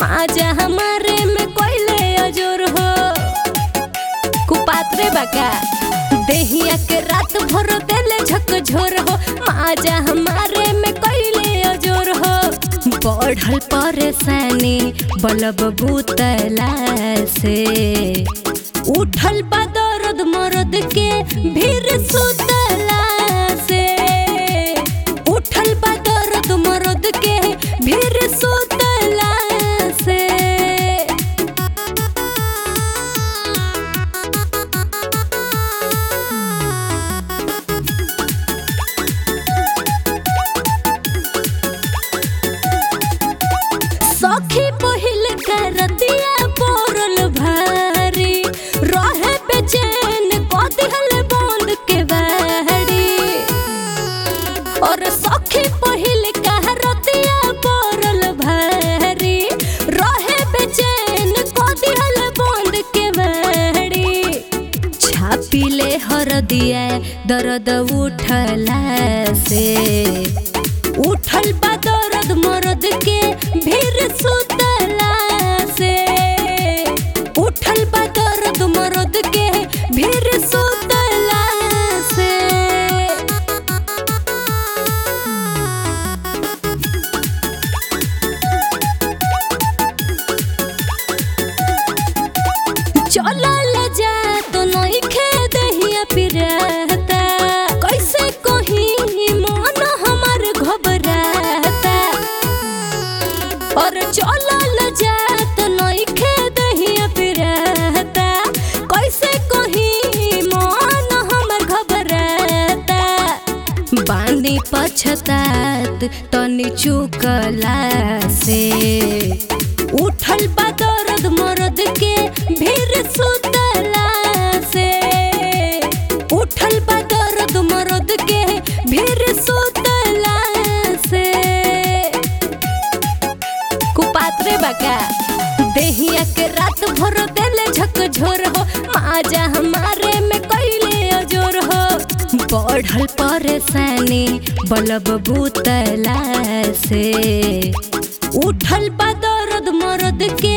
माजा हमारे में कोइले अजोर हो कुपात्रे बका देहिया के रात भर देले झक झोर हो माजा हमारे में कोइले अजोर हो बढ़ल परेशानी बलब बुतला से उठल बा दर्द मरद के भीर सुतला से उठल बा दर्द मरद के भीर सुतला से सखी पहिल करतिया पोरल भारी रहे बेचैन कदिहल बंद के बाड़ी और सखी पहिल करतिया पोरल भारी रहे बेचैन कदिहल बंद के बाड़ी छापिले हर दिया दर्द उठला से उठल बा दर्द मरद के भीर सुतला से उठल बा दर्द मरद के भीर सुतला से चलल जा तो नइखे दहिया पिराता कैसे कही मन हमर घबराता और चलल जा तो नइखे दहिया पिराता कैसे कही मन हमर घबराता बांदी पछतात तनी चुकला से उठल बा दर्द मरद के भीर सुतला से उठल बा दर्द मरद के भीर सुतला से कुपात्रे बका देहिया के रात भर देले झक झोर हो माजा हमारे में कैले अजोर हो बढ़ल परेशानी बलब बुतला से उठल बा दर्द मरद के